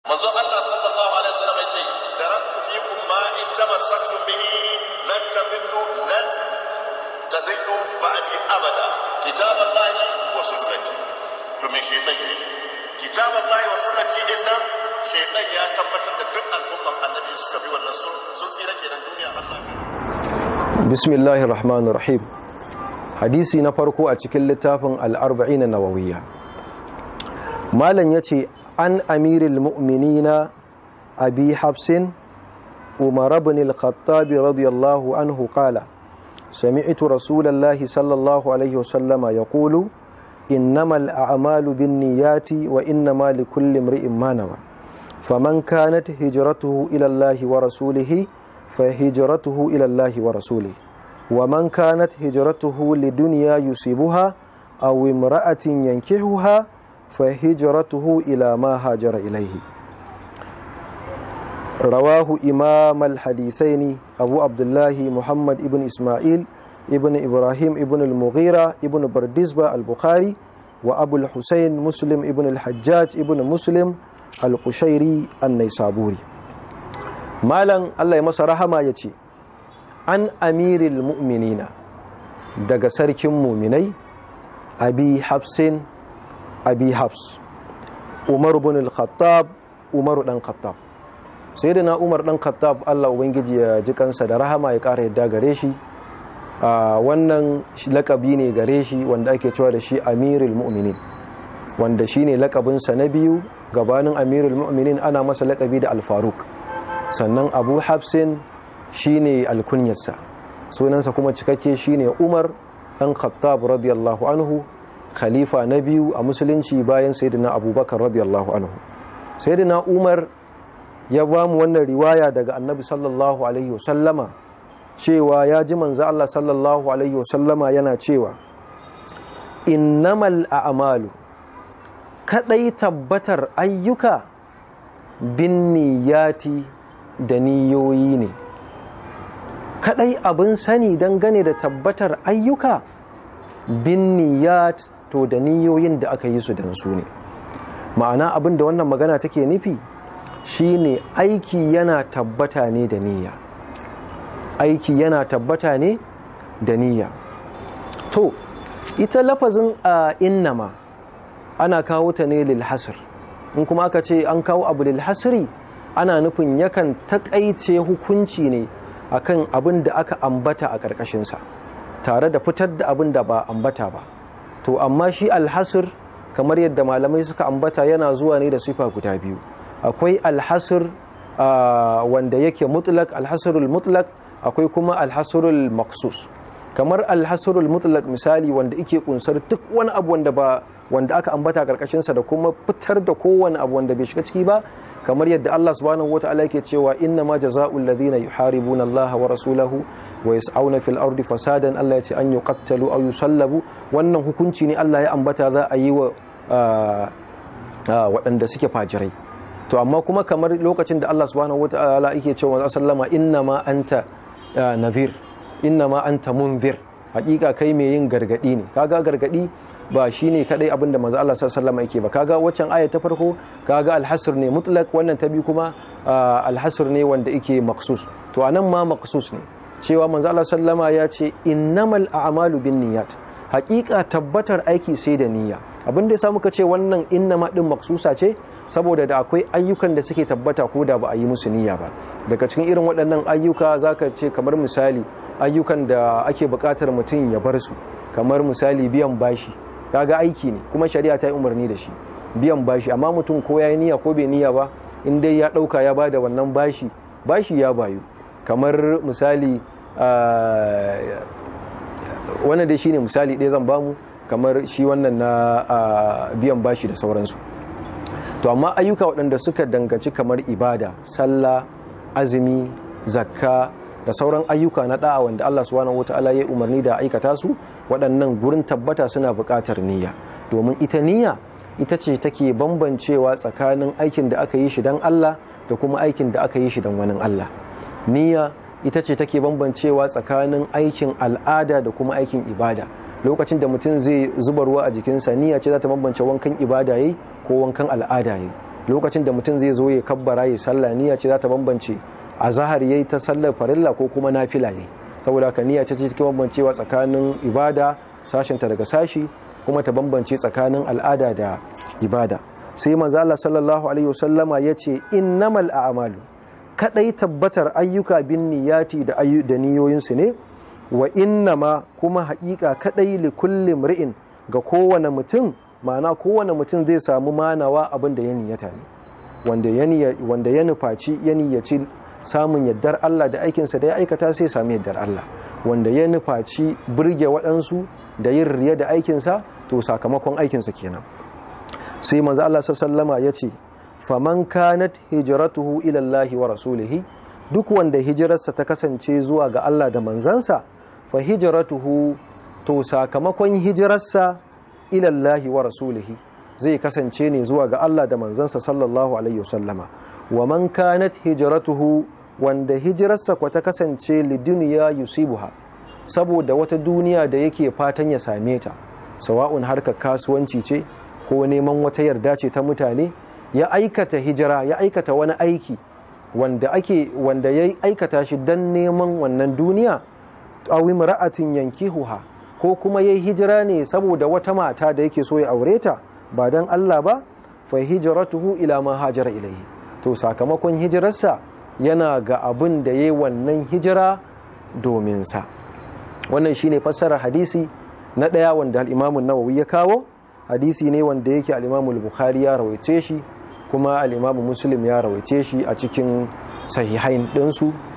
manzo Allah sallallahu alaihi wasallam yace taraktu fikum ma in tamassaktum bihi lan tadillu lan tadillu ba'di abada kitaballahi wa sunnati to me shaytan ne kitaballahi wa sunnati din nan shaytan ya tabbatar da duk al'umman annabi suka bi wannan sun sun tsira kenan duniya Allah bismillahir rahmanir rahim hadisi na farko a cikin littafin al-arba'in nawawiyya malam yace an amiril mu'minina abi hafsin umar ibn al-khattab radiyallahu anhu qala سمعت رسول الله صلى الله عليه وسلم يقول إنما الأعمال بالنيات وإنما لكل امرئ ما نوى فمن كانت هجرته إلى الله ورسوله فهجرته إلى الله ورسوله ومن كانت هجرته لدنيا يصيبها أو امرأة ينكحها فهجرته إلى ما هاجر إليه رواه إمام الحديثين أبو عبد الله محمد ابن إسماعيل ابن إبراهيم ابن المغيرة ابن بردزبة البخاري وأبو الحسين مسلم ابن الحجاج ابن مسلم القشيري النيسابوري مالا الله يمسى رحمة يتي عن أمير المؤمنين daga sarkin muminai abi hafsin abi hafs umar bin al-khattab umar dan khattab sai da na umar dan khattab allah ubangiji ya ji kansa da rahama ya kara yadda gare shi a wannan lakabi ne gare shi wanda ake cewa da shi amirul mu'minin wanda shi ne lakabinsa na biyu gabanin amirul mu'minin ana masa lakabi da alfaruk sannan abu hafsin shi ne alkunyarsa sunansa kuma cikakke shi ne umar dan khattab radiyallahu anhu khalifa na biyu a musulunci bayan sayyidina abubakar radiyallahu anhu sayyidina umar ya ba mu wannan riwaya daga annabi sallallahu alaihi wasallama cewa ya ji manzo Allah sallallahu alaihi wasallama yana cewa innamal a'malu kadai tabbatar ayyuka bin niyati da niyoyi ne kadai abin sani dangane da tabbatar ayyuka bin niyat to da niyoyin da aka yi su dan su ne ma'ana abin da wannan magana take nufi shine aiki yana tabbata ne da niyya aiki yana tabbata ne da niyya to ita lafazin a innama ana kawo ta ne lil hasr in kuma aka ce an kawo abu lil hasri ana nufin yakan takaice hukunci ne akan abin da aka ambata a ƙarƙashinsa tare da fitar da abin da ba ambata ba to amma shi alhasir kamar yadda malamai suka ambata yana zuwa ne da sifa guda biyu akwai alhasir wanda yake mutlak alhasirul mutlak akwai kuma alhasirul maksus kamar alhasirul mutlak misali wanda yake kunsar duk wani abu wanda ba wanda aka ambata karkashin sa da kuma fitar da kowane abu wanda bai shiga ciki ba kamar yadda Allah subhanahu wataala yake cewa inna ma jazaa'ul ladina yuharibuna Allah wa rasulahu wa yas'auna fil ardi fasadan Allah ya ce an yuqattalu aw yusallabu wannan hukunci ne Allah ya ambata za a yi wa waɗanda suke fajirai to amma kuma kamar lokacin da Allah subhanahu wataala yake cewa sallama inna ma anta nadhir inna ma anta munzir hakika kai mai yin gargadi ne kaga gargadi ba shine kadai abin da manzo Allah sallallahu alaihi yake ba kaga waccan aya ta farko kaga alhasr ne mutlak wannan ta biyu kuma alhasr ne wanda yake maksus to anan ma maksus ne cewa manzo Allah sallama ya ce innamal a'malu binniyat hakika tabbatar aiki sai da niyya abin da ya muka ce wannan innama din maksusa ce saboda da akwai ayyukan da suke tabbata ko da ba a yi musu niyya ba daga cikin irin waɗannan ayyuka zaka ce kamar misali ayyukan da ake buƙatar mutum ya bar su kamar misali biyan bashi kaga aiki ne kuma shari'a ta yi umarni da shi biyan bashi amma mutum ko ya yi niyya ko bai niyya ba in dai ya ɗauka ya bada wannan bashi bashi ya bayu kamar misali wannan dai shine misali ɗaya zan bamu kamar shi wannan na biyan bashi da sauransu to amma ayyuka waɗanda suka dangaci kamar ibada sallah azumi zakka da sauran ayyuka na da'a wanda Allah subhanahu wata'ala ya umarni da aikata su waɗannan gurin tabbata suna buƙatar niyya domin ita niyya ita ce take bambancewa tsakanin aikin da aka yi shi don Allah da kuma aikin da aka yi shi don wani Allah niyya ita ce take bambancewa tsakanin aikin al'ada da kuma aikin ibada lokacin da mutum zai zuba ruwa a jikinsa niyya ce za ta bambance wankan ibada yayi ko wankan al'ada yayi lokacin da mutum zai zo ya kabbara ya sallah niyya ce za ta bambance a zahar yayi ta sallar farilla ko kuma nafila yayi saboda haka niyya ce cikin bambancewa tsakanin ibada sashinta daga sashi kuma ta bambance tsakanin al'ada da ibada sai manzo Allah sallallahu alaihi wasallama yace innamal a'malu kadai tabbatar ayyuka bin niyyati da ayyu da niyoyinsu ne wa innama kuma haƙiƙa kadai li kulli mri'in ga kowane mutum ma'ana kowane mutum zai samu manawa abin da ya niyyata ne wanda ya wanda ya nufaci ya niyyaci samun yaddar Allah da aikinsa da ya aikata sai sami yaddar Allah wanda ya nufaci burge waɗansu da yin riya da aikinsa to sakamakon aikinsa kenan sai manzo Allah sallama ya ce faman kanat hijratuhu ila Allah wa rasulihi duk wanda hijirarsa ta kasance zuwa ga Allah da manzansa fa hijratuhu to sakamakon hijirarsa ila Allah wa rasulihi zai kasance ne zuwa ga Allah da manzansa sallallahu alaihi wasallama wa man kanat hijratuhu wanda hijirarsa kwa ta kasance liduniya yusibuha saboda wata duniya da yake fatan ya same ta sawa'un harkar kasuwanci ce ko neman wata yarda ce ta mutane ya aikata hijira ya aikata wani aiki wanda ake wanda ya aikata shi dan neman wannan duniya awi mara'atin yankihuha ko kuma yayi hijira ne saboda wata mata da yake so ya aure ta ba dan Allah ba fa hijratuhu ila ma hajara ilayhi to sakamakon hijirarsa yana ga abin da yayi wannan hijira domin sa wannan shine fassarar hadisi na ɗaya wanda al'imamun nawawi ya kawo hadisi ne wanda yake al'imamun bukhari ya rawaice shi kuma al'imamun muslim ya rawaice shi a cikin sahihain ɗinsu